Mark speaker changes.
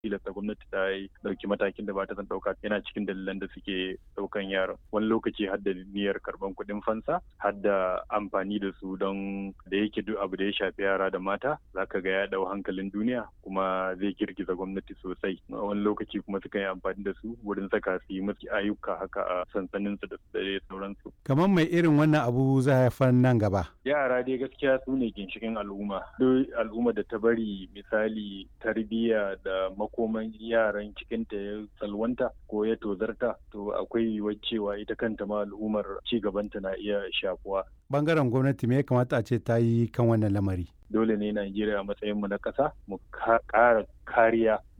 Speaker 1: tilasta gwamnati ta yi dauki matakin da ba ta san dauka yana cikin dalilan da suke daukan yaron wani lokaci har da niyyar karban kuɗin fansa har da amfani da su don da yake duk abu da ya shafi yara da mata zaka ga ya dau hankalin duniya kuma zai girgiza gwamnati sosai wani lokaci kuma suka yi amfani da su wurin saka su yi musu ayyuka haka a sansanin su da sauransu
Speaker 2: kamar mai irin wannan abu za haifar nan gaba
Speaker 1: yara dai gaskiya su ne ginshikin al'umma duk al'umma da ta bari misali tarbiyya da makoman yaran cikinta ya salwanta ko ya tozarta to akwai yiwuwar cewa ita kanta ma al'ummar ci gabanta na iya shafuwa
Speaker 2: bangaren gwamnati me ya kamata a ce ta yi kan wannan lamari
Speaker 1: dole ne Najeriya a matsayin mu na ƙasa mu ƙara kariya